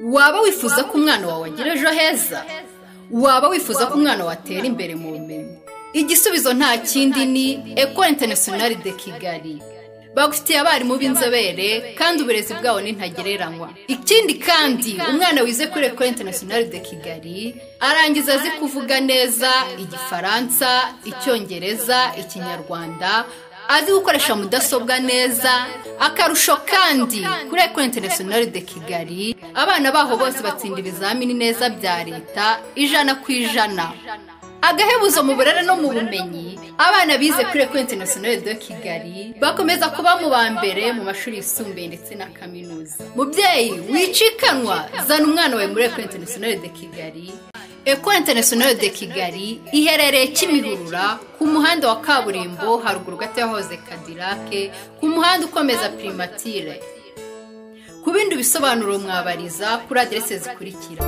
waba wifuza ko umwana wawe agira ejo heza waba wifuza ko umwana watera imbere mu bumenyi igisubizo nta kindi ni ekora interinasiyonari de kigali bagufitiye abarimu b'inzobere kandi uburezi bwabo ni ntagereranywa ikindi kandi umwana wize kuri ekora interinasiyonari de kigali arangiza azi kuvuga neza igifaransa icyongereza ikinyarwanda azi gukoresha mudasobwa neza akarusho kandi kuri ekora interinasiyonari de kigali abana baho bose batsinda ibizamini neza bya leta ijana ku ijana agahebuzo mu burere no mu bumenyi abana bize kuri ekora interinasiyonari de kigali bakomeza kuba mu ba mbere mu mashuri yisumbuye ndetse na kaminuza mubyeyi wicikanwa zana umwana wawe muri ekora interinasiyonari de kigali ekora interinasiyonari de kigali iherereye kimihurura ku muhanda wa kaburimbo haruguru gato yahoze kadirake ku muhanda ukomeza pirimatire ku bindi bisobanuro mwabariza kuri aderese zikurikira